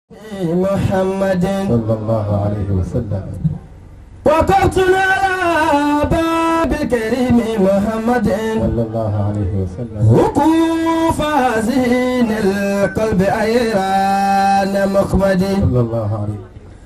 محمد صلى الله عليه وسلم وقفتنا على باب الكريم محمد صلى الله عليه وسلم وقوف حزين القلب أيران مخمدي صلى الله عليه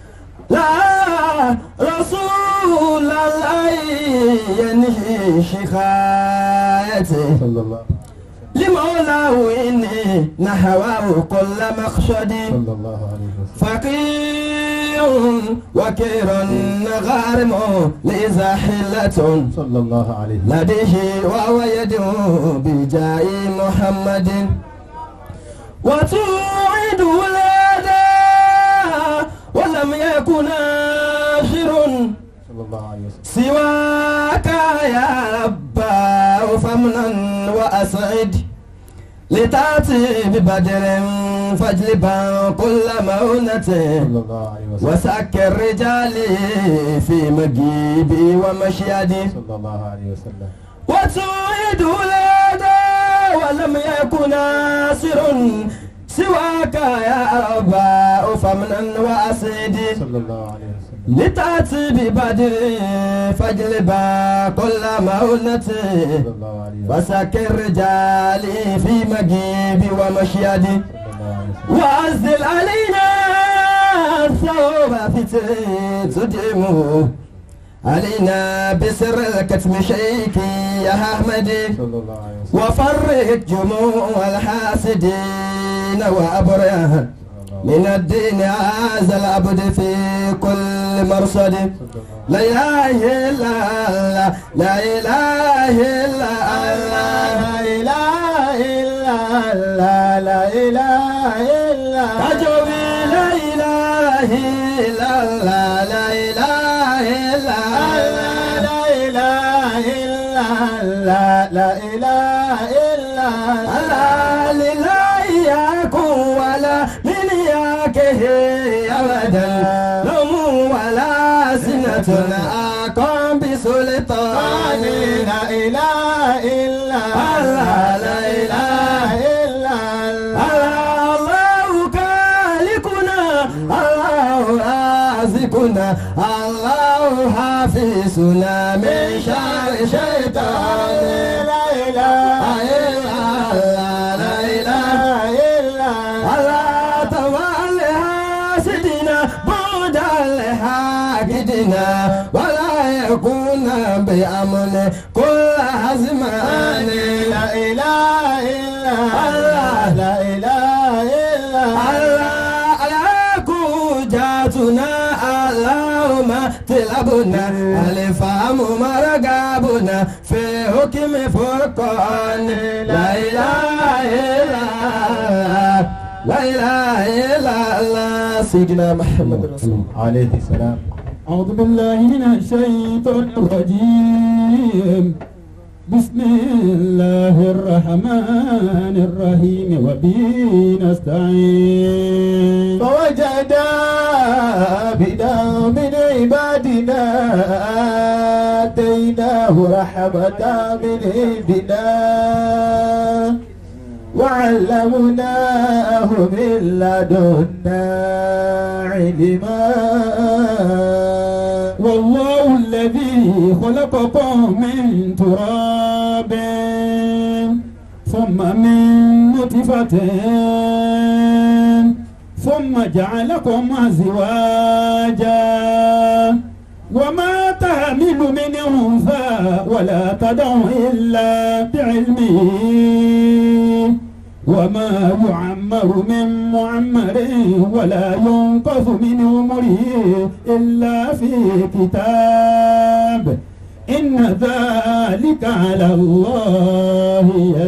لا رسول الله ينهي شكايته صلى الله لمولاه إني نحوه كل مخشد صلى الله عليه وسلم فقير وكير غارم لإذا حلة صلى الله عليه وسلم لديه وهو يدعو بجاء محمد وتوعد الأداء ولم يكن آخر صلى الله عليه وسلم سواك يا رباه فمنا وأسعد لتأتي ببدر فاجلبا كل مونة صلى الله عليه وسلم وسكر رجالي في مجيبي ومشيدي صلى الله عليه وسلم وتوعد الأداء ولم يكن ناصر سواك يا أباء فمنا وأسعدي صلى الله عليه وسلم لتأتي ببدر فاجلبا كل مونة صلى الله عليه وسلم وسكر رجالي في مجيبي ومشيدي صلى الله عليه وسلم وأنزل علينا ثوب فتر تدعمه علينا بسر الكتم شيكي يا أحمدي صلى الله عليه وسلم وفرق جموع الحاسدين وأبرهن من الدين هذا العبد في كل مرصد لا إله إلا الله لا إله إلا الله لا إله إلا الله لا إله إلا أجوبي لا إله إلا الله لا إله إلا الله لا إله إلا الله لا إله إلا الله لله يكون ولا من ياكه أبدا لم ولا سنة أقام بسلطان لا إله إلا الله لا إله إلا الله الله خالقنا الله رازقنا الله حافظنا من شر شيطان لا إله إلا الله لا إله إلا الله تولى حاسدنا بعد الحاقدنا ولا يكون بأمن كل أزمان لا إله إلا الله لا إله إلا الله على جاتنا اللهم تلبنا الفهم مرقابنا في حكم فرقان لا إله إلا الله لا إله إلا الله سيدنا محمد رسول الله عليه السلام أعوذ بالله من الشيطان الرجيم بسم الله الرحمن الرحيم وبه نستعين فوجدا عبدا من عبادنا آتيناه رحمة من عندنا وعلمناه من لدنا علما والله الذي خلقكم من تراب ثم من نطفة ثم جعلكم أزواجا وما تحمل من أنثى ولا تدع إلا بعلمه وما يعمر من معمر ولا ينقص من عمره إلا في كتاب إن ذلك على الله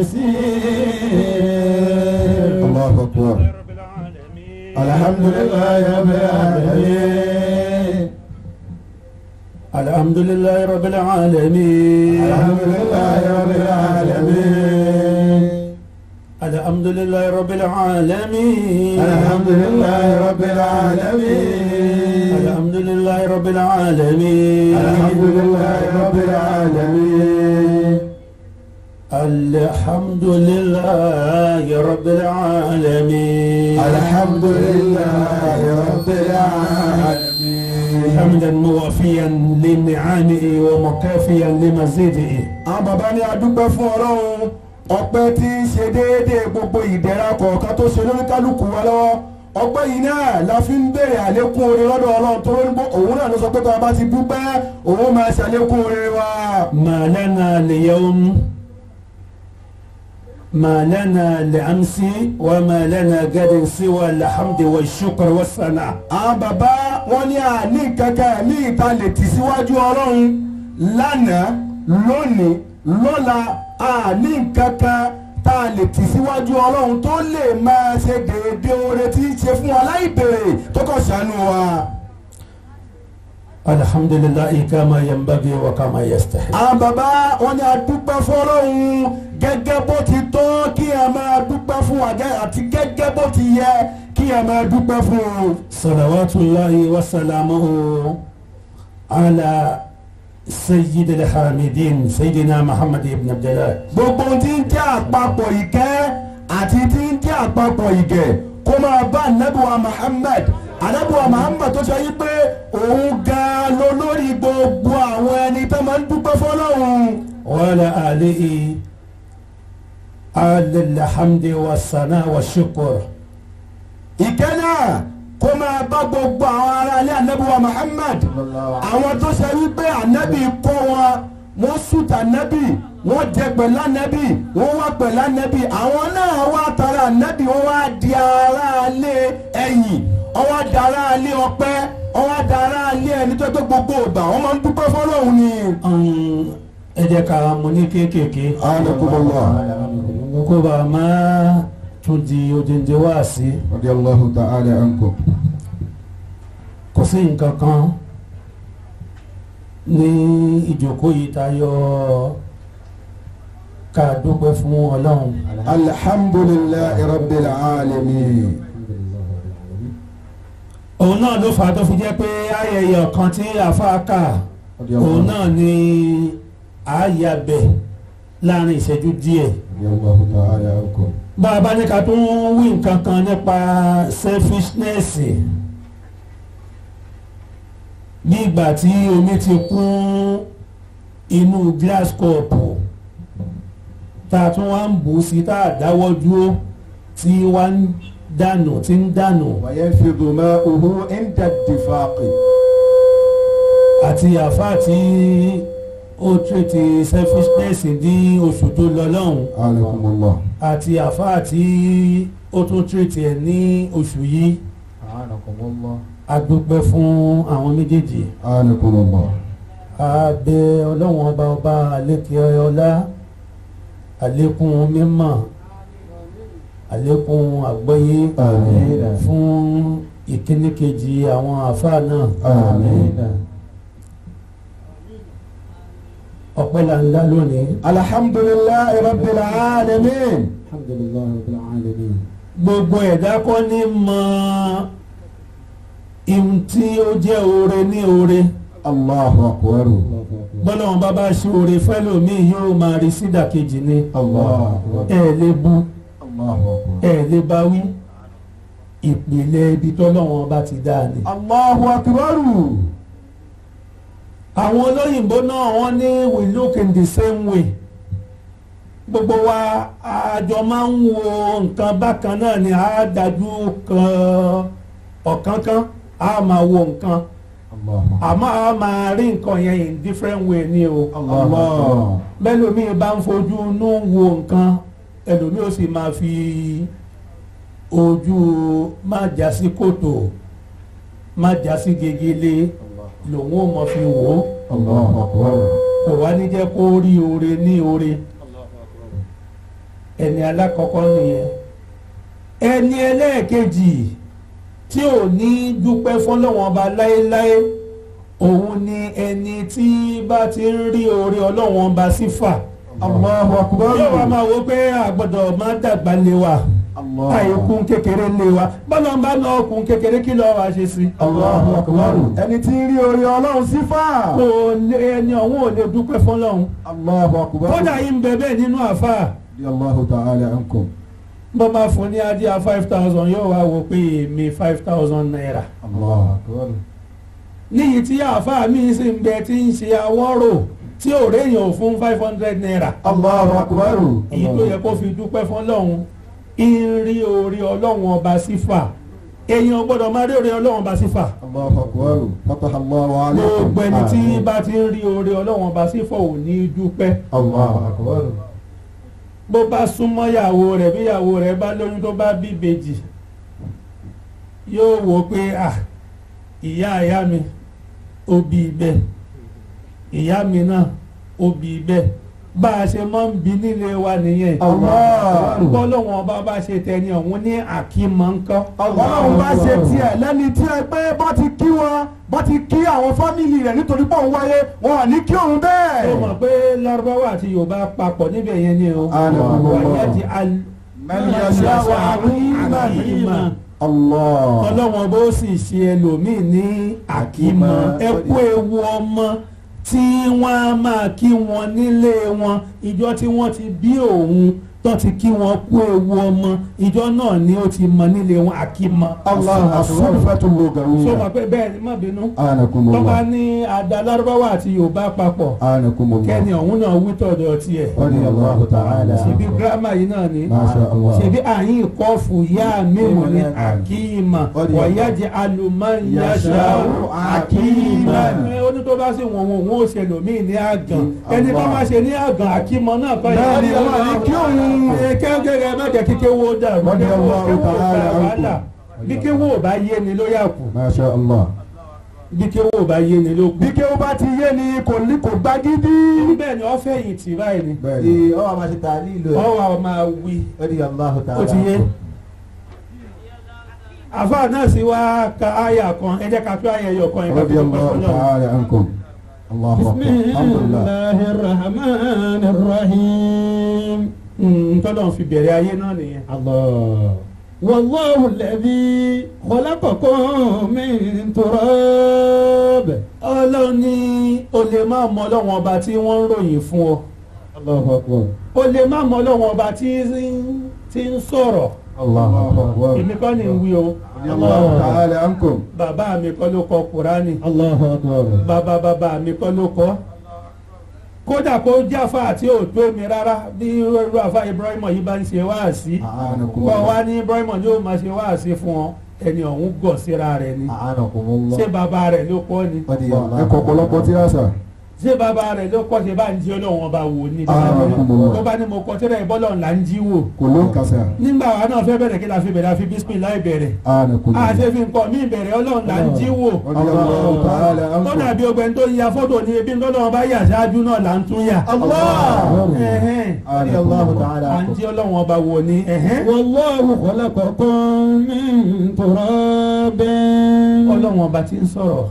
يسير الله أكبر الحمد لله رب العالمين الحمد لله رب العالمين الحمد لله رب العالمين الحمد لله رب العالمين الحمد لله رب العالمين الحمد لله رب العالمين الحمد لله رب العالمين الحمد لله رب العالمين الحمد لله موفيا لنعمه ومكافيا لمزيده àwọn bàbá ní adúpẹ́ fún ọlọ́run ọpẹ́ tí ń ṣe déédéé gbogbo ìdẹ̀ra kọ̀ọ̀kan tó ṣe lórí kálukú wa lọ́wọ́ ọpẹ́ yìí náà la fi ń béèrè àlékún oore lọ́dọ̀ ọlọ́run tó lórí bó òun náà ló sọ pé tó a bá ti dúpẹ́ òun máa ṣàlékún oore wa. ما لنا اليوم ما لنا لأمس وما لنا غد سوى الحمد والشكر والثناء àwọn bàbá wọn ní àní kankan ní ìta lè tì síwájú ọlọ́run lánàá lónìí lọ́la àní kankan tá a lè tì síwájú ọlọ́run tó lè máa ṣe déédéé oore tí ń ṣe fún wa láì béèrè tó kàn ṣàánú wa. الحمد لله كما ينبغي وكما يستحق àwọn bàbá wọn ní adúpẹ́ fọlọ́hún gẹ́gẹ́ bó ti tọ́ kí ẹ máa dúpẹ́ fún wa gẹ́- àti gẹ́gẹ́ bó ti yẹ kí ẹ máa dúpẹ́ fún un. صلوات الله وسلامه على سيد الحامدين سيدنا محمد بن عبد الله gbogbo ohun tí ń jẹ́ àpapọ̀ ìkẹ́ àti tí ń jẹ́ àpapọ̀ ìgẹ̀ kó máa bá anabiwa Muhammad anabiwa Muhammad tó sọ yìí pé òun gan-an ló lórí gbogbo àwọn ẹni tó máa ń dúpẹ́ fọlọ́hún. وعلى آله آل الحمد والثناء والشكر ìkẹ́ náà kó máa bá gbogbo àwọn ará ilé anabiwa Muhammad àwọn tó ṣe wípé anabi kọ́ wọn wọ́n sùtà anabi wọ́n jẹ pẹ̀lú anabi wọ́n wá pẹ̀lú anabi àwọn náà wá tara anabi wọ́n wá di ará ilé ẹ̀yìn wọ́n wá di ará ilé ọpẹ́ wọ́n wá di ará ilé ẹni tó gbé gbogbo ìgbà wọ́n máa ń dúpẹ́ fọlọ́hún ni. Um, ẹ jẹ́ ká mú ní kéékèèké Anakumullah. kó bá a máa tún di odindi wá sí Radiyallahu ta'ala ankum. kò sí nǹkan kan ní ìjókòó yìí tayọ ká dúpẹ́ fún ọlọ́run alhamdulillahi rabbil alamin. òun náà ló fà á tó fi jẹ́ pé ayẹyẹ ọ̀kan tí àáfàá kà òun náà ni àáyàbẹ̀ láàrin ìṣẹ́jú díẹ̀ Radiyallahu ta'ala ankum. bá a bá ní ká tún wí nǹkan kan nípa selfishness bí ìgbà tí omi ti kún inú glass cup tá a tún wá ń bù ú sí tá a dáwọ́ dúró tí wá ń dànù tí ń dànù وينفض ماؤه عند الدفاق àti àfáà tí ó tírètì selfishness ní oṣù tó lọ lọ́hùn عليكم الله àti àfáà tí ó tún tírètì ẹ̀ ní oṣù yìí a dúpẹ́ fún àwọn méjèèjì عليكم الله a bẹ ọlọ́wọ́n ọba ọba àlékè ọlá àlékún mímọ̀ àlékún àgbọ́yé Àmín. fún ìkíní kejì àwọn àfáà náà آمين ọpẹ́ là ń dá lónìí الحمد لله رب العالمين gbogbo ẹ̀dá kọ́ ní mọ ihun tí ó jẹ́ oore ní oore الله أكبر bọ́lá wọn bá bá ṣe oore fẹ́lòmíì yóò máa rí sídàkejì ni الله ẹ lè bu الله أكبر ẹ lè bá wí ìpìlẹ̀ ibi tọ́lọ́wọ́n bá ti dáa ni. الله أكبر àwọn olóyìnbó náà wọ́n ní we look in the same way gbogbo wa àjọ máa ń wo nǹkan bákan náà ni a dájú kan ọ̀kánkán a máa wo nǹkan الله àmọ́ a máa rí nǹkan yẹn in different way ni o. الله bẹ́lòmíì bá ń fojú inú wo nǹkan ẹlòmíì ó sì máa fi ojú má já sí kòtò má já sí gegele lòun ó mọ fi wò ó الله أكبر kò wá ní jẹ́ kó rí oore ní oore ẹni alákọ̀ọ́kọ́ nìyẹn ẹni ẹlẹ́ẹ̀kejì tí ò ní dúpẹ́ fọlọ́wọ́n ọba láéláé òun ni ẹni tí bá ti ń rí oore ọlọ́wọ́n ọba sífà الله أكبر yóò wá máa wo pé àgbọ̀dọ̀ máa dàgbà lé wa الله àìkún kékeré lé wa bọ́lá ń bá lọ ọkùn kékeré kí lọ́ọ́ wá ṣe sí. الله أكبر ẹni tí ń rí orí ọlọ́run sífà kò lè ẹni ọ̀hún ò lè dúpẹ́ fọlọ́hún الله أكبر kódà yìí ń bẹ bẹ́ẹ̀ nínú àfáà رضي الله تعالى عنكم bó máa fún ní adíyà five thousand yóò wá wo pé èmi five thousand naira الله أكبر níyì tí àáfàá mi sì ń bẹ tí ń ṣe awọ́rò tí ò réèyàn fún five hundred naira Allahu akbar. èyí tó yẹ kó fi dúpẹ́ fún ọlọ́run ń rí orí ọlọ́run ọba sífà èèyàn gbọ́dọ̀ máa rí orí ọlọ́run ọba sífà Allahu akbar. Fataha Allahu alaykum. gbogbo ẹni tí bá ti ń rí orí ọlọ́run ọba sífà ò ní dúpẹ́ Allahu akbar. bó bá súnmọ́ ìyàwó rẹ̀ bí ìyàwó rẹ̀ bá lóyún tó bá bí ìbejì yóò wò ó pé à ìyá ìyá mi ó bí bẹ́ẹ̀ ìyá mi náà ó bí bẹ́ẹ̀ bá a ṣe máa ń bi nílé wa nìyẹn Allah. bọ́lọ́wọ́n ọba bá ṣe tẹni ọ̀hún ní àkímọ̀ ńkọ́. ọlọ́run bá ṣe tiẹ̀ lẹ́ni tí ẹ pé bá ti kí wọn bá ti kí àwọn fámìlì rẹ̀ nítorí pọ̀ ń wáyé wọn à ní kí òun ó bẹ́ẹ̀. mọ̀ pé lárúbáwá àti yorùbá papọ̀ níbẹ̀ yẹn ni o. Allah. wàyà ti al. Man yasha'u àkímọ̀. Allah. ọlọ́wọ́n bó sì ṣe ẹlòmíì ní àkímọ̀ ẹ kú ewu ọmọ tí wọ́n á máa kí wọn nílé wọn ìjọ tí wọ́n ti bí òun tó ti kí wọn kú ewu ọmọ ìjọ náà ni ó ti mọ nílé wọn àkímọ̀. Allah as-sulfatu sọ lugawiyya. ma pé bẹ́ẹ̀ ni má bínú. anakumullah. tọ́ba ní àdá lárúbáwá àti yorùbá papọ̀ anakumullah. kẹ́ni ọ̀hún náà wí tọ̀dọ̀ tiẹ̀ radiyallahu ta'ala. ṣebí gírámà yìí náà ni Masha Allah. ṣebí àyín kọ́ọ̀fù yá mímu ní àkíìmà wọ̀nyájẹ alùmọ́nyáṣá àkíìmà ẹ ó ní tó bá sì wọ̀n wọ̀n ó ṣe lòmíì ní àgàn ẹni tó bá ṣe ní àgàn àkíìmà náà kọ́ Bẹ́ẹ̀ ni, yẹn. Allah ní kí òun. Ẹ, kẹ́kẹ́rẹ́ má jẹ́ kíké wo dàrú Radiyallahu kíké wo ta'ala dà anhu. wàhálà bí kéwò ò bá yé ni ló yà kù Masha Allah. bí kéwò ò bá yé ni ló kù. bí kéwọ́ bá ti yé ni kò ní kò gbá gidi. bẹ́ẹ̀ ni ọ́fẹ́ yìí tì báyìí ni bẹ́ẹ̀ni. Ee, ọ wà máa ṣe tààlí ìlú ẹ̀. ọwọ́ máa wí Radiyallahu ta'ala. ó ti yé. àfáà náà sì wá ka àyà kan ẹ jẹ́ ká tó àyà ẹyọ kan ìgbà tó tó radiyallahu pẹ̀lú ọlọ́run. ta'ala ankum. Allahu akbar. alhamdulillah. Bismillahir Rahmanir Rahim. ntọ́lọ́run fi bẹ̀rẹ̀ ayé náà nìyẹn. Allah. Wallahu alladhi khalaqakum min turab. ọlọ́run ní o lè má mọ ọlọ́run ọba tí wọ́n ń ròyìn fún ọ Allahu akbar. o lè má mọ ọlọ́run ọba tí ń- tí ń sọ̀rọ̀ Allahu akbar. èmi kọ́ ni ń wí o radiyallahu ta'ala ankum. bàbá mi kọ́ ló kọ kúránì Allahu akbar. bàbá bàbá mi kọ́ ló kọ́ kódà kó jáfa àti òtó mi rárá bí irú àfa Ibrahim yìí bá ń ṣe wáàsí a'anakum kọ́ Allah. wa ní Ibrahim ni ó máa ṣe wáàsí fún ọ ẹni ọ̀hún gọ̀ síra rẹ̀ ni A'anakumullah. ṣé bàbá rẹ̀ ló kọ́ ni Radiyallahu ẹ kọ ọ̀pọ̀lọpọ̀ tí a sà. ṣé bàbá rẹ̀ ló kọ́ ṣe bá ń jí ọlọ́run ọba wò ní A'anakumullah. tó bá ní mo kọ́ tẹ́lẹ̀ ìbọ́lọ̀ ńlá ń jí wò kò ló ń kàṣà. nígbà wa náà fẹ́ bẹ̀rẹ̀ kí la fi bẹ̀rẹ̀ àfi bismillah bẹ̀rẹ̀ a'anakum Allah. àṣẹ fi nǹkan mí bẹ̀rẹ̀ ọlọ́run là ń jí wò radiyallahu ta'ala tó ankum. dàbí ọgbẹ́ni tó ya fọ́tò ní ebi ńlọ́dọ̀ ọba yà ṣáájú náà là ń tún yà. Allah. Ẹ̀hẹ́n. Radiyallahu ta'ala à ń ankum. jí ọlọ́run ọba wò ni. ẹ̀hẹ́n. Wallahu khalaqakum min turab. ọlọ́run ọba tí ń sọ̀rọ̀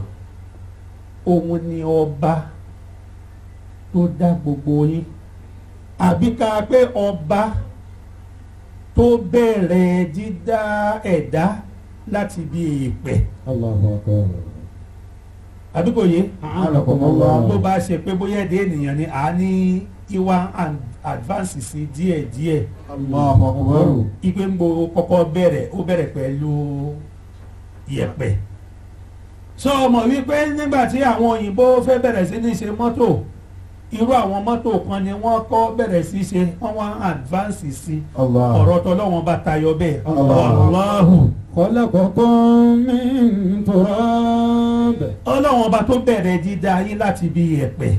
òun ni ọba tó dá gbogbo yín àbí ká pé ọba tó bẹ̀rẹ̀ dídá ẹ̀dá láti bí èèpẹ̀ Allahu akbar. àbí kò yé A'anakumullah. tó bá ṣe pé bóyá ẹ̀dá ènìyàn ni à ní ìwà and advance sí díẹ̀díẹ̀ Allahu akbar. ipe ń bo kọ́kọ́ bẹ̀rẹ̀ ó bẹ̀rẹ̀ pẹ̀lú yẹ̀pẹ̀ sọ ọmọ wípé nígbà tí àwọn òyìnbó fẹ́ bẹ̀rẹ̀ sí ní ṣe mọ́tò irú àwọn mọ́tò kan ni wọ́n kọ́ bẹ̀rẹ̀ sí ṣe wọ́n wá advance sí Allah. ọ̀rọ̀ tọ́lọ́wọ́n bá tayọ bẹ́ẹ̀ Allah. Allahu khalaqakum min turab. ọlọ́wọ́n ọba tó bẹ̀rẹ̀ dídá yín láti bí yẹ̀pẹ̀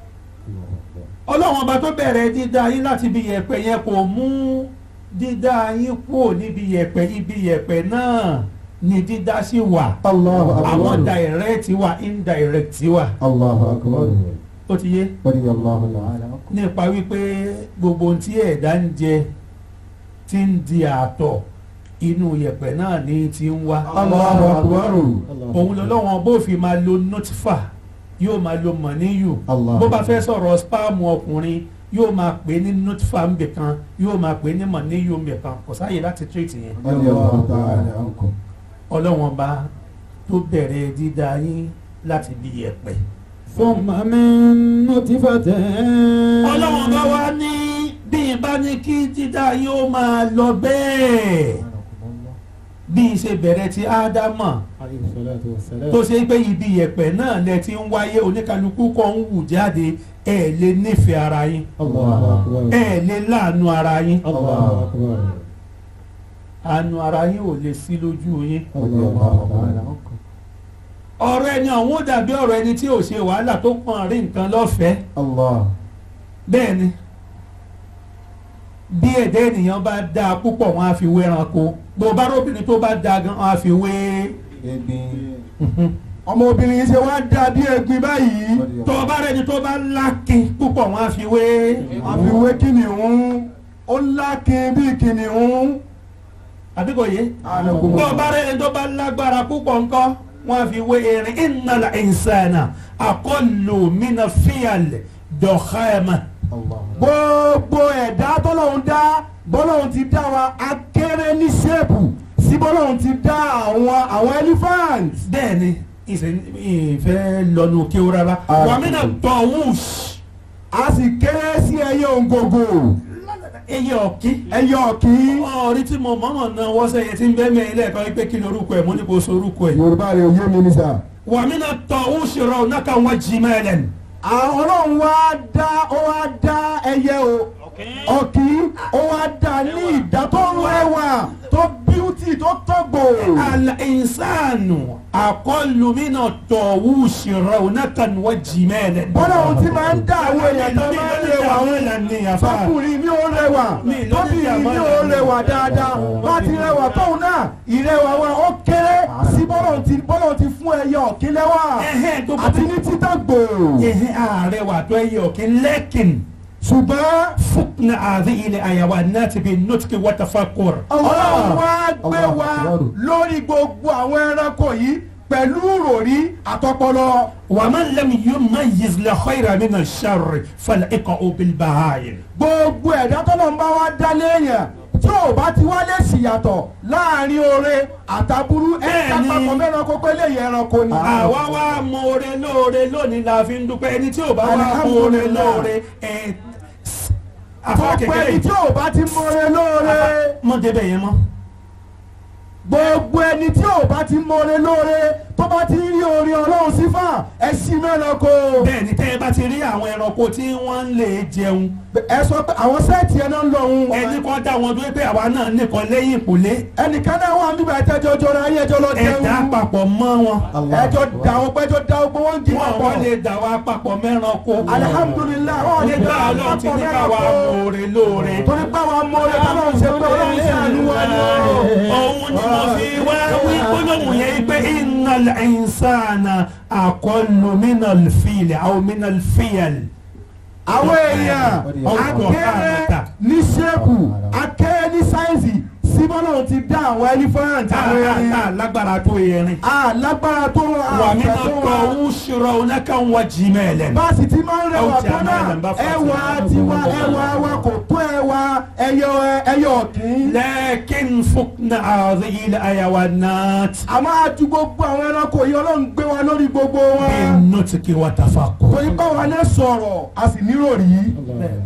ọlọ́wọ́n ọba tó bẹ̀rẹ̀ dídá yín láti bí yẹ̀pẹ̀ yẹn kò mú dídá yín kúrò níbi yẹ̀pẹ̀ ibi yẹ̀pẹ̀ náà ni dídá sí wà Allahu àwọn akbar. direct wà indirect wà Allahu akbar. ó ti yé radiyallahu ta'ala ankum. nípa wípé gbogbo ohun tí ẹ̀dá ń jẹ ti ń di àtọ̀ inú yẹ̀pẹ̀ náà ni ti ń wá Allahu akbar. òun lọ́lọ́wọ́n bó fi máa lo nutfa yóò máa lo mọ̀níyù Allah. bó bá fẹ́ sọ̀rọ̀ spam ọkùnrin yóò máa pè é ní nutfa ńbẹ kan yóò máa pè é ní mọ̀níyù ńbẹ kan kò sáàyè láti treat yẹn radiyallahu ta'ala ankum. ọlọ́wọ́n bá tó bẹ̀rẹ̀ dídá yín láti bí yẹ̀pẹ̀. thumma min nutfatin. ọlọ́wọ́n bá wá ní bí n bá ní kí dídá yín ó máa lọ bẹ́ẹ̀ bí i ṣe bẹ̀rẹ̀ ti ádámà alayhi salatu wa salam. tó ṣe pé ibi yẹ̀pẹ̀ náà lẹ ti ń wáyé oníkanukú kan ń wù jáde ẹ̀ lè nífẹ̀ẹ́ ara yín Allahu akbar. ẹ̀ lè láàánú ara yín Allahu akbar. àánú ara yín ò lè sí lójú yín Allahu akbar. ọ̀rọ̀ ẹni ọ̀hún ó dàbí ọ̀rọ̀ ẹni tí ò ṣe wàhálà tó kàn rí nǹkan lọ́fẹ̀ẹ́ Allah. bẹ́ẹ̀ ni bí ẹ̀dá ènìyàn bá dáa púpọ̀ wọn á fi wé ẹranko bó bá róbìnrin tó bá dáa gan wọn á fi wé ọmọbìnrin yìí ṣe wá dà bí ẹ̀gbin báyìí. tó bá rẹni tó bá lákin púpọ̀ wọn á fi wé àfiwé kìnìún ó lákin bí kìnìún. àbíkò yé bó bá rẹni tó bá lágbára púpọ̀ ńkọ́ wọn á fi wé erin innal insana aqallu mina fiyal dọ̀xẹ́mà gbogbo ẹ̀dá tọ́lọ́hún dá bọ́lọ́hún ti dá wa akéré ní ṣéèpù sí bọ́lọ́hún ti dá àwọn àwọn elephant. bẹ́ẹ̀ ni ìfẹ́ ìfẹ́ lọ́nu kí ó rárá Ah. wàmínà tọ̀wùs a sì kéré sí ẹyẹ òǹgògò ẹyẹ ọ̀kí ẹyẹ ọ̀kí. ọ̀rí tí mo mọ̀mọ́ náà wọ́sẹ̀ yẹn ti ń bẹ́ mẹ́rin lẹ́ẹ̀kan wípé kí ni orúkọ ẹ̀ mo ní kó so orúkọ ẹ̀ yorùbá rẹ̀ òye mi ní sà. wàmínà tọ̀wùs rọ̀ náà kàn wá jì mẹ́lẹ̀ ni. àwọn ọlọ́run wá dá ó wá dá ẹyẹ o ọ̀kí ó wá dá ní ìdá tó rẹwà tó bíútì tó tọ́gbò. al-insanu aqallu mina tọ̀wùs rọ̀ náà kàn wá jì mẹ́lẹ̀ ni. bọ́lọ́hún ti máa ń dá àwọn èèyàn tó máa ń rẹwà wọn. fọkùnrin mi ò rẹwà Mi ló ní tóbìnrin mi ìyàmọ́ ò rẹwà dáadáa bá ti rẹwà tóun náà ìrẹwà wa ó kéré sí bọ́lọ̀ ti bọ́lọ̀ ti fún ẹyẹ ọ̀kín lẹ́wà ẹ̀hẹ́n tó bá àti ní títà gbò. ẹ̀hẹ́n ààrẹ wà tó ẹyẹ ọ̀kí lẹ́kìn ṣùgbọ́n fúnà àdé ilẹ̀ àyàwó náà ti fi nùtìkì wọ́tàfàkùr. ọlọ́run wá gbé wa lórí gbogbo àwọn ẹranko yìí pẹ̀lú ròrí àtọpọlọ. ومن لم يميز الخير من الشر فالإقاء بالبهائم gbogbo ẹ̀dá tọ́lọ̀ ń bá wa dá léèyàn tí ò bá ti wá lè ṣìyàtọ̀ láàrin oore àtàbúrú ẹ̀ka Bẹ́ẹ̀ni. papọ̀ mẹ́ranko pé lè yẹ ẹranko ni. àwa wá mọ oore lóore lónìí la fi ń dúpẹ́ ẹni tí ò bá wá mọ oore Alhamdulillah. lóore ẹ̀ afa gbogbo kékeré ẹni tí ò bá ti mọ̀re lóore mọ débẹ̀ yẹn mọ́ gbogbo ẹni tí ò bá ti mọ̀re lóore tó bá ti rí orí ọlọ́run sífà ẹ sí mẹ́ranko. bẹ́ẹ̀ ni tẹ́ ẹ bá ti rí àwọn ẹranko tí wọ́n ń lè jẹun ẹ sọ pé àwọn sẹ́ẹ̀tì ẹ̀ náà ń lọ òun. ẹni kan dá wọn dúró pé àwa náà nìkan lẹ́yìn ìpòlé ẹnìkan náà wà nígbà ẹjọ́ jọra ayé ẹjọ́ lọ jẹun. ẹ̀dá papọ̀ mọ́ wọn ẹjọ́ da wọn pé ẹjọ́ da ogbó wọn jí wọn papọ̀. wọ́n lè dà wá papọ̀ mẹ́ranko alihamudulilayi wọn lè nígbà da ọlọ́run ti papọ̀ ní káwa mẹ́ranko. mọ̀ọ́re lóore. torí pé àwọn amóore tọ́lọ́ ń ṣe pé ọlọ́run ṣàánú wa ni ó. òun ni mo fi wá wí gbólóhùn yẹn pé innal insana aqallu minal fil aw minal fiyal. àwọn èèyàn akéré ní ṣéèkù akéré ní sáyẹ́nsì síbọ́lọ́ ti dá àwọn elephant àwọn erin tá lágbára tó erin. alágbára tó wà mí náà àfẹ́ tó tọ́ wà. ń ṣòro ọ̀nà kan wá jí mẹ́lẹ̀. bá a sì ti máa ń rẹwà Ó ti tó àmọ́ náà ẹ̀lẹ̀ ń bá fà sí. ẹwà tiwa ẹwà wa kò tó ẹwà ẹyọ ẹyọ ọ̀kín. lakin fukna hadhihi al-hayawanat àmọ́ àti gbogbo àwọn ẹranko yìí ọlọ́run gbé wa lórí gbogbo wọn. bin-nutqi wa tafakkur. torí báwa náà sọ̀rọ̀ a sì nírò rí.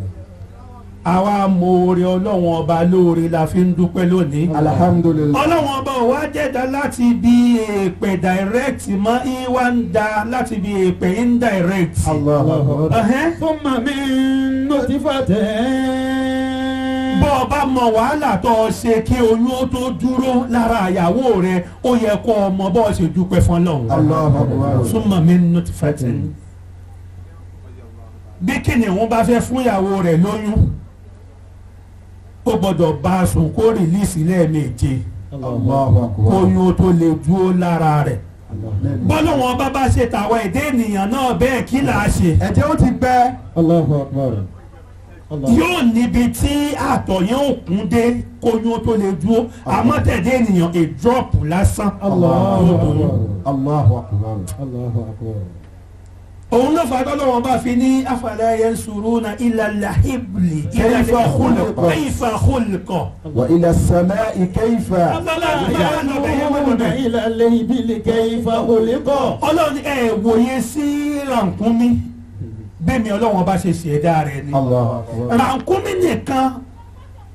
àwa mọ̀ọ́rẹ́ ọlọ́wọ́n ọba lóore la fi ń dúpẹ́ lónìí. alhamdulilayi. ọlọ́wọ́n ọba ò wá jẹ́dá láti bí èèpẹ̀ direct mọ́ ìwà ń da láti bí èèpẹ̀ indirect. Ẹhẹ́n. ثم من نطفة bọ́ ọ bá mọ wàhálà tó o ṣe kí oyún ó tó dúró lára ìyàwó rẹ ó yẹ kó o mọ bọ́ ọ ṣe dúpẹ́ fún Ọlọ́run. súnmọ́ mi nínú ti fẹ́ tẹ̀. bí kìnìún bá fẹ́ fún ìyàwó rẹ̀ lóyún ó gbọ́dọ̀ bá a sùn kó rìlíìsì lẹ́ẹ̀méje kóyún ó tó lè dúró lára rẹ̀. bọ́lọ́wọ́n bá bá ṣe tàwa èdè ènìyàn náà bẹ́ẹ̀ kí là á ṣe. ẹ̀jẹ̀ ó ti gbẹ. الله أكبر الله yóò níbi tí àtọ̀ yẹn ò kún dé kóyún ó tó lè dúró àmọ́ tẹ̀dé ènìyàn a drop lásán. الله Yóò أكبر dúró. Allahu akbar. الله أكبر òun ló fà tọ́lọ́wọ́n bá fi ní afala yansuruna ila al-hibli ila Kayfa al-khuluq khuliqa. kayfa khuliqa. wa ila samai kayfa. abala bẹ́ẹ̀ lọ bẹ́ẹ̀ wọ́n ينظرون bẹ́ẹ̀. إلى الإبل كيف خلق ọlọ́run ẹ wòye sí rànkúnmí bẹ́ẹ̀ mi ọlọ́run bá ṣe ṣẹ̀dá rẹ̀ ni. Allahu akbar. rànkúnmí nìkan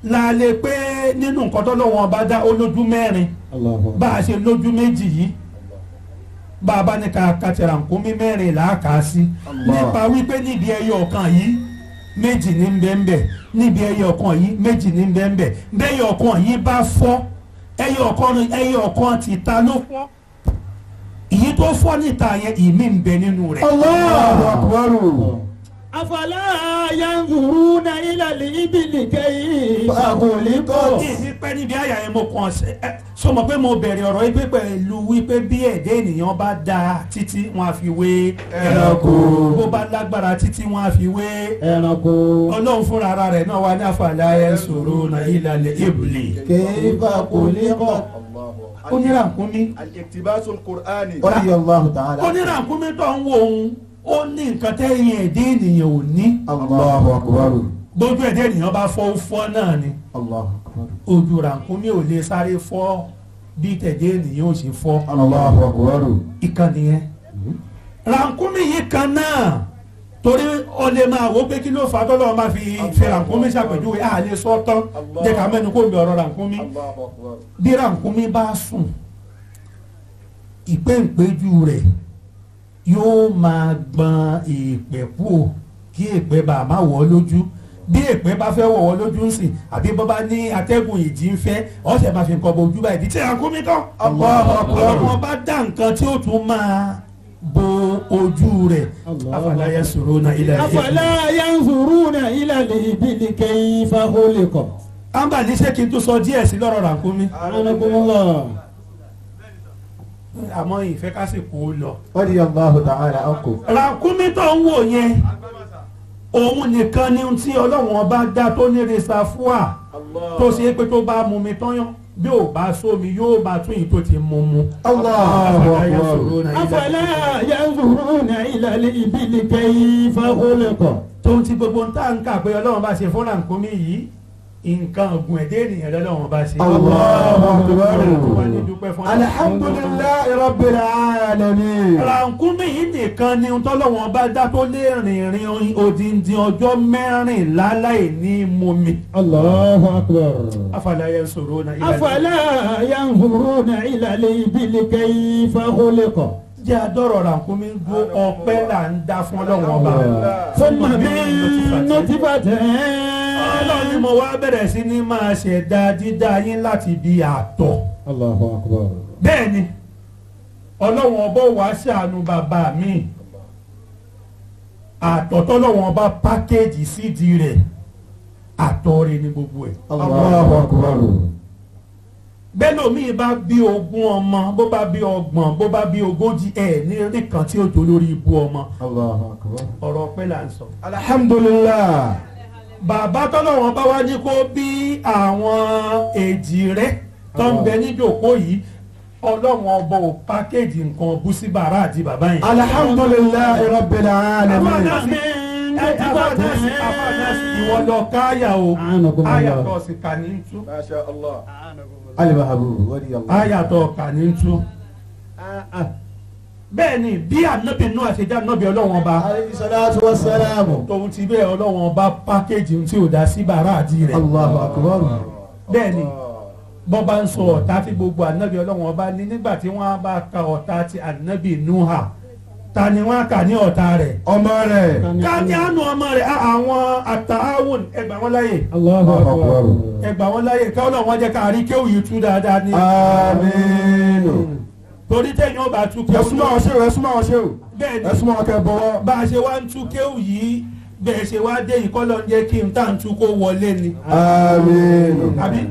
la lè pé nínú nǹkan tó lọ́wọ́ bá dá ó lójú mẹ́rin Allahu bá a ṣe lójú méjì yìí bá a bá ní ká kàtẹ́rà nkúmi mẹ́rin là á kà á sí nípa wípé níbi ẹyọ ọ̀kan yìí méjì ní bẹ́ẹ̀nbẹ́ níbi ẹyọ ọ̀kan yìí méjì ní bẹ́ẹ̀nbẹ́ bẹ́ẹ̀yọ ọ̀kan yìí bá fọ́ ẹyọ ọ̀kan ẹyọ ọ̀kan ti ta ló fọ́ èyí tó fọ́ níta yẹn ìmí ń bẹ nínú rẹ̀. Allahu akbar. afala yanzuruna ila al-ibili kayfa khuliqat ìdí pẹ́ níbi àyà yẹn mo kàn ṣe ẹ sọmọ pé mo bẹ̀rẹ̀ ọ̀rọ̀ yìí pé pẹ̀lú wípé bí ẹ̀dẹ́ ènìyàn bá da títí wọn á fi wé Ẹranko. bó bá lágbára títí wọn á fi wé ẹranko ọlọ́run fúnra ara rẹ̀ náà wà ní àfàlà ẹ̀ sọ̀rọ̀ náà ìlàlẹ̀ ìbùlẹ̀ kayfa khuliqat ó ní ràkúnmí الاقتباس القرآني radiyallahu ta'ala ó ní ràkúnmí tó ń wo òun ó ní nǹkan tẹ́yìn ẹ̀dẹ́ ènìyàn ò ní Allahu akbar. gbójú ẹ̀dẹ́ ènìyàn bá fọ́ ó fọ́ náà ni Allahu akbar ojú ràkúnmí ò lè sáré fọ́ bí tẹ̀dẹ́ ènìyàn ò ṣe fọ́ Allahu akbar. ìkànnì yẹn ràkúnmí yìí kan náà torí ó lè máa wò pé kí ló fà á tọ́lọ́ máa fi fi ràkúnmí ṣàpèjúwe à lè sọ tán jẹ́ ká mẹ́nu kó mi ọ̀rọ̀ ràkúnmí الله أكبر bí ràkúnmí bá sùn ìpéǹpéjú rẹ̀ yóò máa gbọn èèpẹ̀ kú o kí èèpẹ̀ bá a má wọ̀ ọ́ lójú bí èèpẹ̀ bá fẹ́ wọ̀ ọ́ lójú ń sìn àbí bọ́ bá ní atẹ́gùn ìjì ń fẹ́ ọ̀sẹ̀ máa fi nǹkan bọ ojú báyìí bí tí ràkúnmí tán Allahu akbar. ọlọ́run bá dá nǹkan tí ó tún máa bo ojú rẹ̀ Allah. afala yasuruna ila afala yanzuruna ila al-ibili kayfa khuliqat amba ní ṣé kí n tún sọ díẹ̀ sí lọ́rọ̀ ràkúnmí anakumullah àmọ́ ìfẹ́ kásìkò ó lọ. radiyallahu ta'ala ankum ràkúnmí tó ń wò yẹn òun nìkan ni ohun tí ọlọ́run ọba dá tó ní resafua tó ṣe é pé tó bá mu mi tán yán bí ò bá sómi yóò bá tún yìí tó ti mú mu. Allahu akbar. afala yanzuruna ila al-ibili kayfa khuliqat tó ń ti gbogbo ń tà ń kà pé ọlọ́run bá ṣe fún ràkúnmí yìí nǹkan ọ̀gùn ẹ̀dẹ́ ènìyàn lọ́lọ́run bá ṣe. Allahu akbar. wọ́n ní dúpẹ́ fún Alhamdulillahi rabbil alamin. ràkúnmí yìí nìkan ni tọ́lọ́wọ́n bá dá tó lè rìnrìn odindi ọjọ́ mẹ́rìnlá láì ní mumi. Allahu akbar afala yanzuruna ila afala yanzuruna ila al-ibili kayfa khuliqat jẹ́ adọ́rọ̀ ràkúnmí dúró ọpẹ́ là ń dá fún ọlọ́wọ́n ọba. thumma min nutfatin ọlọ́run ni mo wá bẹ̀rẹ̀ sí ní máa ṣẹ̀dá dídá yín láti bí àtọ̀. Allahu akbar bẹ́ẹ̀ ni ọlọ́wọ́n ọba wàá ṣàánú bàbá mi àtọ̀ tọ́lọ́wọ́n ọba pákéjì sídìí rẹ̀ àtọ̀ rẹ̀ ní gbogbo ẹ̀. Allahu akbar. bẹ́ẹ̀ lómi bá bí ogún ọmọ bó bá bí ọgbọ̀n bó bá bí ogójì ẹ̀ ní rí kan tí ó jọ lórí ibú ọmọ Allahu akbar ọ̀rọ̀ pẹ́ là ń sọ. Alhamdulillah. bàbá tọ́lọ́wọ́n bá wá ní kó bí àwọn èjì rẹ̀ tó ń bẹ níjòkó yìí ọlọ́wọ́n ọba ò pákéjì nǹkan bú sí bàrà àti bàbá yẹn. Alhamdulillahi rabbil alamin. Afáàdásí, ẹ, afáàdásí, afáàdásí, ìwọ lọ káyà o Anakum Allah. ayàtọ̀ sì kà ní tú ما شاء الله alimahabu radiyallahu ayàtọ̀ kà ní tú. bẹ́ẹ̀ ni bí ànábì náà àṣejá ànábì ọlọ́wọ́n ọba alayhi salatu wassalamu tòun ti bẹ́ẹ̀ ọlọ́wọ́n ọba pákéjì tí ò dá sí bàrà àti rẹ̀. Allahu akbar bẹ́ẹ̀ ni bọ́ bá ń sọ ọ̀tá tí gbogbo ànábì ọlọ́wọ́n ọba ní nígbà tí wọ́n bá ka ọ̀tá ti ànábì nuha ta ni wọ́n á kà ní ọ̀tá rẹ̀. Ọmọ rẹ̀. ká ní àánú ọmọ rẹ̀ á àwọn àtàwọn ẹgbà wọn láyè Allahu akbar ẹgbà wọn láyè ká ọlọ́wọ́n jẹ́ ká rí kéwù yìí tú dáadáa ní. Àmín. torí tẹ̀yìn ọba tú Ẹ kéwù súnmọ́ àwọn ṣéwù, ẹ súnmọ́ àwọn ṣéwù. bẹ́ẹ̀ Ẹ ni súnmọ́ àwọn kẹ́ bọ̀wọ́. bá a ṣe wá ń tú kéwù yìí bẹ́ẹ̀ ṣe wá dé ìkọ́lọ́ ń jẹ́ kí n tá à ń tú kó wọlé ni. Àmín. àbí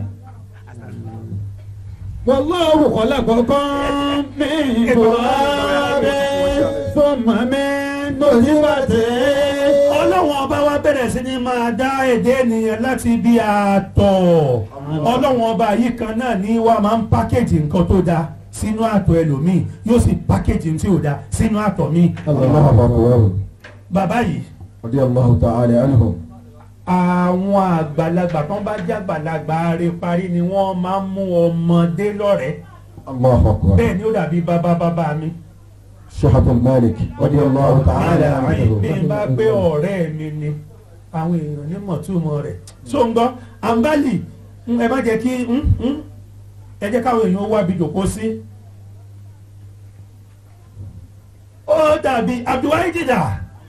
wallahu khalaqakum min turabin thumma min nutfatin ọlọ́wọ́n ọba wa bẹ̀rẹ̀ sí ni máa dá èdè ènìyàn láti bí àtọ̀ ọlọ́wọ́n ọba yìí kan náà ní wa máa ń pákéjì nǹkan tó dáa sínú àtọ̀ ẹlòmíì yóò sì pákéjì tí ò dáa sínú àtọ̀ mi. Allahu akbar. bàbá yìí Radiyallahu ta'ala anhum. àwọn àgbàlagbà kan bá jẹ́ àgbàlagbà rẹ parí ni wọ́n máa ń mú ọmọdé lọ́rẹ̀ẹ́ Allahu akbar. bẹ́ẹ̀ ni ó dàbí bàbá bàbá mi. Shahatul Malik. Radiyallahu ta'ala anhu. bí n bá gbé ọ̀rẹ́ mi ni àwọn èèyàn ní mọ̀túmọ̀ rẹ̀ tó ń gbọ́ àǹbálì ẹ má jẹ́ kí ẹ jẹ́ káwọn èèyàn wá bí jòkó sí. ó dàbí Abdulwahid dà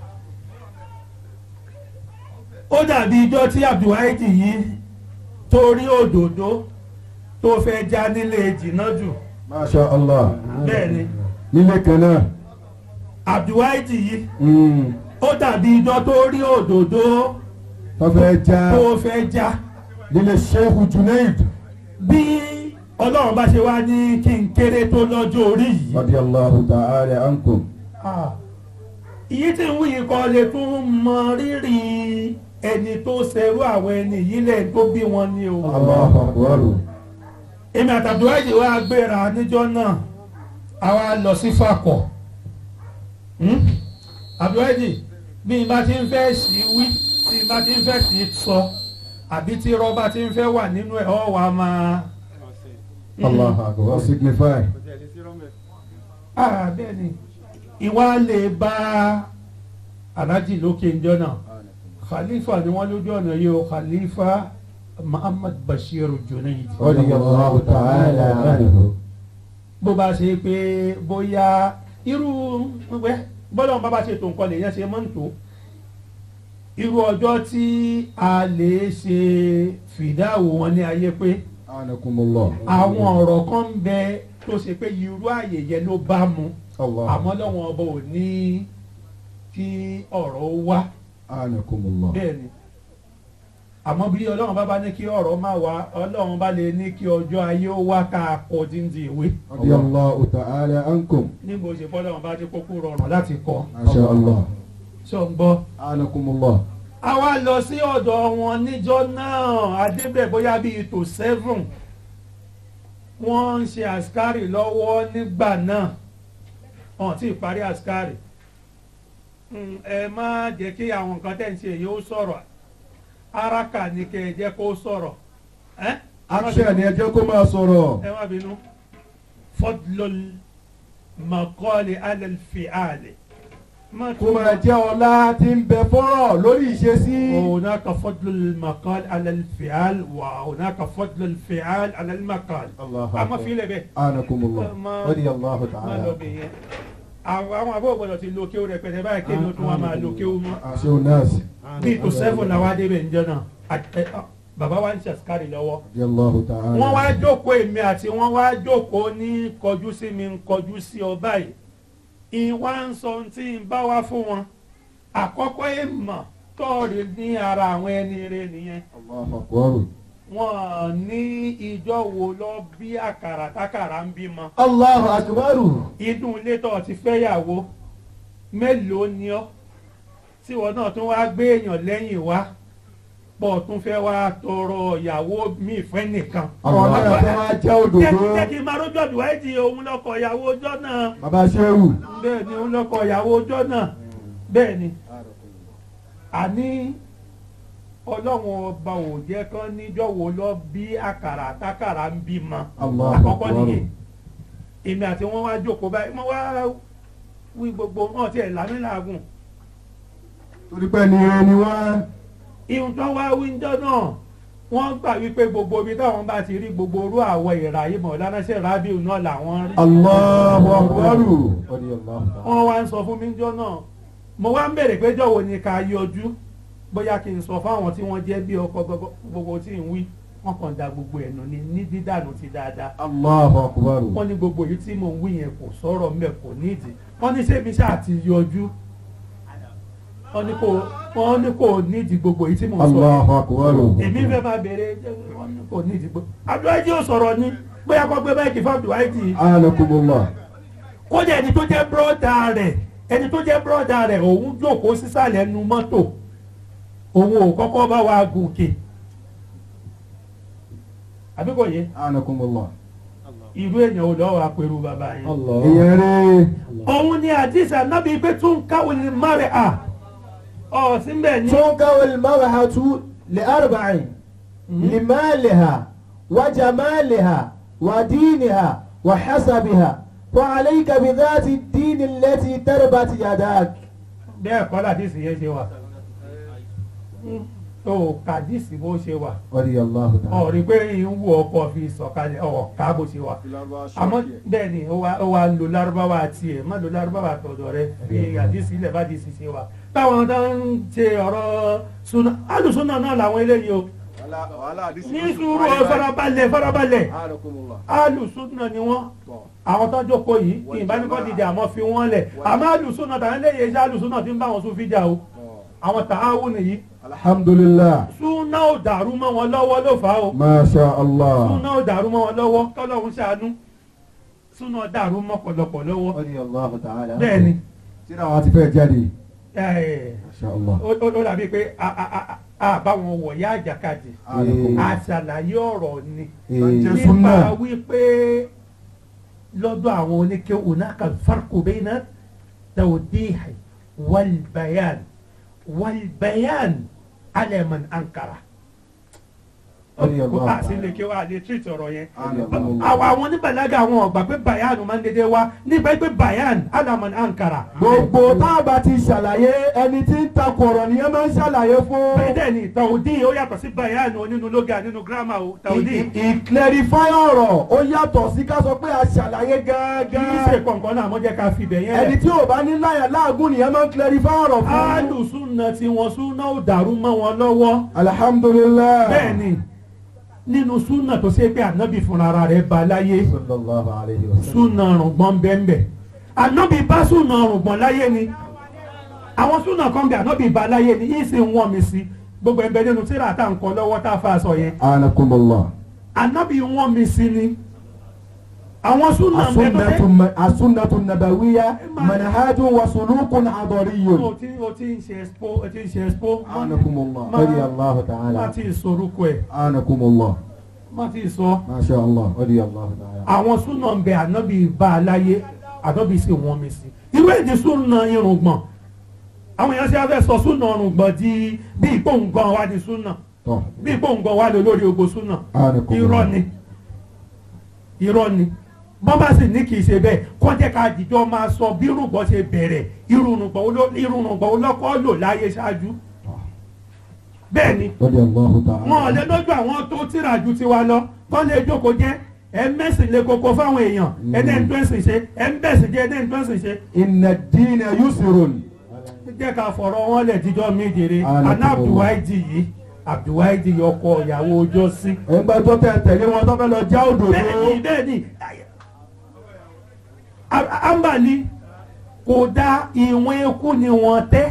ó dàbí ijọ́ tí Abdulwahid yìí torí òdòdó tó fẹ́ já nílé jìnnà jù masha allah bẹ́ẹ̀ ni nílé kan náà Abdulwahid yìí Mm. ó dàbí ijọ́ tó rí òdòdó tó fẹ́ já tó fẹ́ já nílé sheikh junaid bí ọlọ́run bá ṣe wá ní kí n kéré tó lọ́jọ́ orí yìí radiyallahu ta'ala ankum Ah, ìyí tí ń wúyì kan lè tún mọ rírì ẹni tó ṣerú àwọn ẹni yìí lẹ́yìn tó bí wọn ní o. allahu akbar èmi àtàdúrájì wa gbéra níjọ́ náà àwa lọ sí Fàkọ̀ àdúrájì bí n bá ti ń fẹ́ sí wí tí n bá ti ń fẹ́ sí sọ àbí tí rọ́bà ti ń fẹ́ wà nínú ẹ̀ ọ́ wa máa. allahu akbar signify Ah, bẹ́ẹ̀ ni ìwà lè bá alájì lókè ńjọ́ náà khalifa ni wọ́n lójú ọ̀nà yìí o khalifa Muhammad Bashir Junaid. radiyallahu ta'ala anhu bó bá ṣe pé bóyá irú wẹ́ bọ́lá wọn bá bá ṣe tó nǹkan lèèyàn ṣe máa ń tó irú ọjọ́ tí a lè ṣe fìdáwò wọn ní ayé pé anakumullah àwọn ọ̀rọ̀ kan ń bẹ tó ṣe pé irú àyè yẹn ló bá mu allah àmọ́ lọ́wọ́n ọba ò ní kí ọ̀rọ̀ ó wá anakumullah bẹ́ẹ̀ ni àmọ́ bí ọlọ́run bá bá ní kí ọ̀rọ̀ má wá ọlọ́run bá lè ní kí ọjọ́ ayé ó wá ká kọ díndín ìwé radiyallahu ta'ala ankum níbo ṣe bọ́lọ́run bá dé kókó rọrùn láti kọ masha allah ṣó ń gbọ́. anakumullah a wá lọ sí ọ̀dọ̀ wọn níjọ́ náà adébẹ̀ bóyá bíi tó seven wọ́n ń ṣe àṣkárì lọ́wọ́ nígbà náà ọ̀hún tí ì parí àṣkárì Mm, ẹ má jẹ́ kí àwọn nǹkan tẹ̀ ń ṣe yìí ó sọ̀rọ̀ araka ni kẹ́ ẹ jẹ́ kó sọ̀rọ̀ ẹ́ action ni ẹ jẹ́ kó máa sọ̀rọ̀ ẹ má bínú fadlul maqali alal fi'ali má kó máa jẹ́ ọlá tí ń bẹ fọ́rọ̀ lórí ìṣesí وهناك فضل المقال على الفعال وهناك فضل الفعال على المقال الله àmọ́ أكبر. fi lè bẹ́ẹ̀ anakumullah Ma- radiyallahu má ta'ala lọ bẹ̀ yẹn àwọn àwọn àbúrò gbọdọ̀ ti lo kéwù rẹpẹtẹ báyìí kéwù tó wà máa lo kéwù mọ́ àṣẹ onáàsì bíi tó sẹ́fún làwọn adébẹ̀ ń jẹ́ náà Àt- ẹ, ah, bàbá wa ń ṣàṣkárì lọ́wọ́ radiyallahu ta'ala wọ́n wá jókòó èmi àti wọ́n wá jókòó ní kọjú sí mi ń kọjú sí ọ báyìí ìwà ń sọ ohun tí ń bá wá fún wọn àkọ́kọ́ èèmọ̀ tọ́ọ̀rì ní ara àwọn ẹni rẹ nìyẹn allahu akbar wọn ní ìjọ wo lọ bí àkàrà tákàrà ń bímọ allahu akbar inú ilé tó ti fẹ́yàwó mélòó ni ọ́ tí wọn náà tún wá gbé èèyàn lẹ́yìn wá pọ̀ tún fẹ́ wá tọrọ ìyàwó míì fẹ́ nìkan. àwọn náà tó máa jẹ́ òdòdó jẹ́ kí n máa rójọ́ ìwádìí òun lọ́kọ̀ ìyàwó ọjọ́ náà bàbá sẹ́wù bẹ́ẹ̀ ni òun lọ́kọ̀ ìyàwó ọjọ́ náà bẹ́ẹ̀ ni àní ọlọ́run ọba ò jẹ́ kán níjọ́ wo lọ bí àkàrà àtàkàrà ń bímọ Allahu àkọ́kọ́ Akbar. nìyẹn èmi àti wọn wá jókòó báyìí wọn wá wí gbogbo wọn tiẹ̀ lámìlàgùn torí pé ní ire ni wá ihun tó wá wíńdọ́ náà wọ́n gbà wípé gbogbo ibi táwọn bá ti rí gbogbo orú àwọ̀ ìrà yìí mọ̀ lánàṣẹ́ rábìù náà làwọn rí allahu akbar radiyallahu ta'ala wọ́n wá ń sọ fún mi jọ náà mo wá ń bèrè pé jọ̀wọ́ ni ká yọjú bóyá kí n sọ fáwọn tí wọ́n jẹ́ bí ọkọ gbogbo- gbogbo tí ń wí wọ́n kàn da gbogbo ẹ̀nù ni ní dídànù ti dáadáa allahu akbar wọ́n ní gbogbo yìí tí mò ń wí yẹn kò sọ̀rọ̀ mbẹ̀ kò nídìí wọ́n ní sẹ́mi ṣáà ti yọjú wọ́n ní kò wọ́n ní kò nídìí gbogbo yìí tí mò ń sọ allahu akbar èmi fẹ́ máa bèrè wọ́n ní kò nídìí gbogbo Abdulhaji ò sọ̀rọ̀ ni bóyá kó gbé báyìí kì fún Abdulhaji anakumullah kódà ẹni tó jẹ́ bírọ́dà rẹ̀ ẹni tó jẹ́ bírọ́dà rẹ̀ òun jókòó sísàlẹ̀ nu mọ́tò òun ò kọ́kọ́ bá wa gòkè àbí kò yé anakumullah irú èèyàn ò lọ́wọ́ apẹ̀rù bàbá yẹn. ìyẹn rí òun ni àdìsí ànábì pé tún káwọn ní márẹ̀ à ọ̀ síbẹ̀ ní. تنكر المرأة لأربع لمالها وجمالها ودينها وحسبها فعليك بذات الدين التي تربت يداك bẹ́ẹ̀ kọ́ làdìsí yẹn ṣe wà. tó kàdísì bó ṣe wà radiyallahu ta'ala. ọ̀rí pé ń wù ọkọ̀ fi sọ̀kalẹ̀ ọ̀ká bó ṣe wà àmọ́ bẹ́ẹ̀ ni ó wá ó wá lo lárúbáwá tiẹ̀ má lo lárúbáwá tọ̀dọ̀ rẹ fi àdísì ilẹ̀ bá dìísì ṣe wà táwọn tó ń ṣe ọ̀rọ̀ súnà alùsúnà náà làwọn eléyìí o ní sùúrù ọ farabalẹ̀ farabalẹ̀ alùsúnà ni wọ́n àwọn tó ń jókòó yìí kí n bá ní kọ́ dìde àmọ́ fi wọ́n lẹ̀ àmọ́ alùsúnà tàwọn eléyìí ṣe alùsúnà tí ń bá wọn sún fíjà o àwọn tààwù nìyí alhamdulillah súnà ò dàrú mọ́ wọn lọ́wọ́ ló fà á o masha allah. súnà ò dàrú mọ́ wọn lọ́wọ́ tọ́lọ́run ṣàánú súnà dàrú mọ́ pọ̀lọpọ̀ lọ́wọ́ radiyallahu ta'ala. bẹ́ẹ̀ ni tíra wa ti fẹ́ jáde. ẹ̀, masha allah. ó ó- ó dàbí pé a- a- a- a bá wọn wọ̀ yá àjàkadì àṣàlàyé ọ̀rọ̀ ni Ee, nípa wípé lọ́dọ̀ àwọn oníkéwù náà kan farko bayna tawdihi wal bayan wal bayan ala man ankara. Radiyallahu a sì lè kí wa lè tírìtì ọ̀rọ̀ yẹn. Radiyallahu. àwọn àwọn oníbàlágà àwọn ọ̀gbà pé bayan máa ń dédé wá nígbà pé bayan ala man ankara. gbogbo tá a bá ti ṣàlàyé ẹni tí ń takò ọ̀rọ̀ nìyẹn máa ń ṣàlàyé fún. bẹ́ẹ̀ ni tàwùdí ó yàtọ̀ sí bayan o nínú lóga nínú gírámà o tàwùdí. ìclarify ọ̀rọ̀ ó yàtọ̀ sí ká sọ pé a ṣàlàyé kì í ṣe gángan. kọ̀ǹkan náà àmọ́ jẹ́ ká fi bẹ̀ yẹn ẹni lẹ̀. tí ò bá ní láyà láàgùn nìyẹn máa ń clarify ọ̀rọ̀ fún. alùsùnà tí wọ́n súnà ò dàrú mọ́ wọn lọ́wọ́. alhamdulilayi. bẹ́ẹ̀ ni nínú súnà tó ṣe pé ànábì fúnra ara rẹ̀ ba láyé sallallahu alayhi wa sallam. súnà rùngbọ̀n bẹ́ẹ̀nbẹ́ ànábì bá súnà rùngbọ̀n láyé ni àwọn súnà kan bẹ ànábì bá láyé ni yìí sì ń wọ́n mi sí gbogbo ẹgbẹ́ nínú tíra tá à ń kọ́ lọ́wọ́ tá a fa aṣọ yẹn anakumullah. ànábì wọ́n mi sí ni àwọn súnà ń bẹ tó asunatu ṣe ma- asunatu nabawiya manhajun wa sulukun o adoriyun. ti o ti ń ṣe expo o ti ń ṣe expo anakumullah. Ma- radiyallahu má ta'ala. ti sorúkọ ẹ̀ anakumullah. má ti sọ. masha allah. radiyallahu ta'ala. àwọn súnà ń bẹ ànábì bá a láyé ànábì sì wọ́n mi sí irú èdè súnà irùngbọ̀n àwọn èèyàn ṣe á fẹ́ sọ súnà irùngbọ̀n di bí ìpòǹgàn wa di súnà tọ́. bí ìpòǹgàn wa lè lórí ogo súnà anakumullah. irọ́ ni irọ́ ni bọ́n bá sì ní kì í ṣe bẹ́ẹ̀ kọ́ jẹ́ ká dìjọ́ máa sọ bí irùngbọ̀n ṣe bẹ̀rẹ̀ irùngbọ̀n oló- irùngbọ̀n olókọ́ lò láyé ṣáájú bẹ́ẹ̀ ni radiyallahu ta'ala. wọn ò lè lójú àwọn tó tíra ju tiwa lọ kọ́ lè jókòó jẹ́ ẹ mẹ́sìn lè koko fáwọn èèyàn ẹ̀dẹ̀ ń tẹ́sìn ṣe ẹ̀ ń bẹ̀sìn jẹ́ ẹ̀dẹ̀ ń tẹ́sìn ṣe inna diina yusrun. jẹ́ ká fọ̀rọ̀ wọn lẹ̀ jíjọ́ mi jèrè Alhamdulillah. àná abdulwaidi yìí abdulwaidi yìí ọkọ ìyàwó ọjọ́ sí. ẹgbẹ́ tó tẹ̀ tẹ̀lé wọn tó fẹ́ lọ já òdòdó. bẹ́ẹ̀ni bẹ́ẹ̀ni A- ambali kò dá ìwọ̀n eku ni wọ́n tẹ́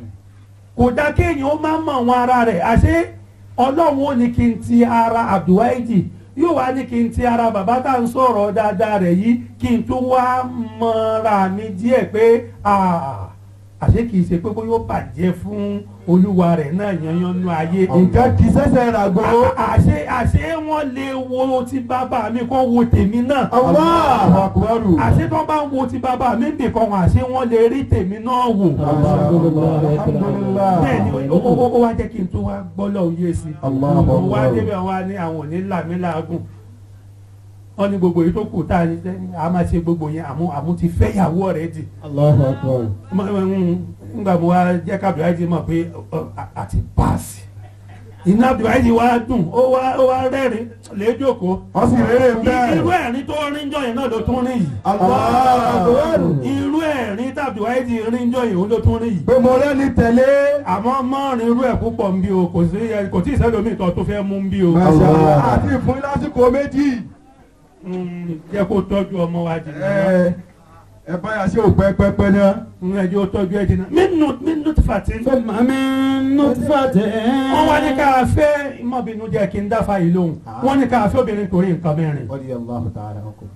kò dá kéèyàn ó má mọ̀ wọn ara rẹ̀ àṣé ọlọ́run ó ní kí n ti ara abdulwaidi yóò wá ní kí n ti ara bàbá tá à ń sọ̀rọ̀ dáadáa rẹ̀ yìí kí n tó wá mọ́ra mi díẹ̀ pé ah, àṣé kì í ṣe pé bóyá ó bàjẹ́ fún olúwa rẹ̀ náà yanyan nú ayé nǹkan kì í ṣẹ̀ṣẹ̀ ràgó. àṣé àṣé wọn lè wo ti bàbá mi kọ́ wo tèmi náà Allahu akbaru. àṣé tó bá ń wo ti bàbá mi nìkan wọn àṣé wọn lè rí tèmi náà wò alhamdulilayi. bẹ́ẹ̀ ni ó- ó ó- ó wá jẹ́ kí n tó wá gbọ́lọ̀ òye sí i Allahu mo wá akbar. débẹ̀ wá ní àwọn òní làmílàágùn wọ́n ní gbogbo èyí tó kù tá a ní sẹ́ni a máa ṣe gbogbo yẹn àmú àmú ti fẹ́ ìyàwó rẹ̀ dì Allahu akbar. nígbà mo wá jẹ́ ká Abdulhaji mọ̀ pé ọ, a- àti paasi iná Abdulhaji wá dùn ó wá ó wá rẹ́rìn lẹ́jọ́kọ́ wọ́n sì rere ń irú bẹ́ẹ̀. ẹ̀rín tó rí jọ yẹn náà ló tún rí yìí Allahu akbaru. irú ẹ̀rín tí Abdulhaji rí jọ yẹn ó ló tún rí yìí pé mo rẹ́ni tẹ̀lé. àmọ́ mọ́rin irú ẹ̀ púpọ̀ ń bí o kò sí kò tí ì sẹ́lómi ìtọ́ tó fẹ́ mú ń bí o Masha àti ìfún lásìkò méjì. Mm, jẹ́ kó tọ́jú ọmọ wa jìnnà ẹ ẹ báyà ṣe ò pẹ́pẹ́pẹ́ náà. ń ẹjọ́ tọ́jú ẹ jìnnà mínú mínú ti fàtí. ثم من نطفة wọ́n wá ní ká fẹ́ ìmọ̀bìnú jẹ́ kí n dáfà yìí lóhùn wọ́n ní ká fẹ́ obìnrin torí nǹkan mẹ́rin. radiyallahu ta'ala ankum.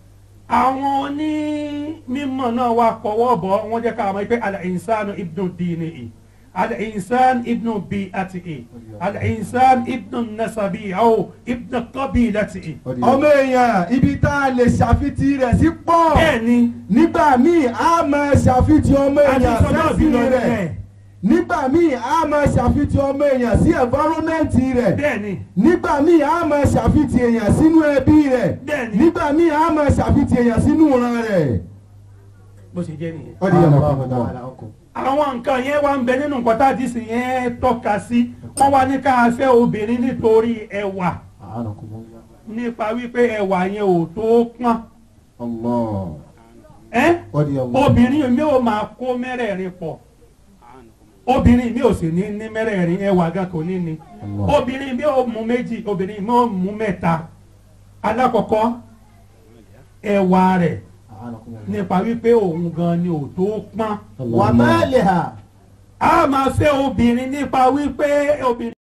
àwọn onímọ̀ náà wá kọ́wọ́ bọ̀ wọ́n jẹ́ ká mọ̀ pé al-insanu ibnu dinihi al-insan ibnu bi'atihi al-insan ibnu nasabihi aw ibnu qabilatihi. ọmọ èèyàn ibi tá a lè ṣàfitì rẹ̀ sí pọ̀. bẹ́ẹ̀ ni nígbà míì a máa ṣàfitì ọmọ àti èèyàn sọ́dọ̀ bí sẹ́sìn lọ rẹ̀. nílẹ̀ nígbà míì a máa ṣàfitì ọmọ èèyàn sí ẹ̀fọ́rọ́mẹ́ǹtì rẹ̀. bẹ́ẹ̀ ni nígbà míì a máa ṣàfitì èèyàn sínú ẹbí rẹ̀. bẹ́ẹ̀ ni nígbà míì a máa ṣàfitì èèyàn sínú ìran rẹ̀. bó ṣe jẹ́ nìyẹn. رضي الله تعالى عنكم àwọn nǹkan yẹn wá ń bẹ nínú nǹkan tá a ti sìn yẹn tọ́ka sí wọ́n wá ní ká fẹ́ obìnrin nítorí ẹwà أعانكم الله nípa wípé ẹwà yẹn ò tó pọ́n الله ẹ́ رضي الله obìnrin mi ò máa kó mẹ́rẹ̀ẹ̀rin pọ̀ obìnrin mi ò sì ní ní mẹ́rẹ̀ẹ̀rin ẹwà gan kò ní ni Allah. obìnrin mi ò mú méjì obìnrin mi ò mú mẹ́ta alákọ̀ọ́kọ́ ẹwà rẹ̀ أعانكم الله nípa wípé òun gan ni ò tó pọ́n ومالها a máa fẹ́ obìnrin nípa wípé obìnrin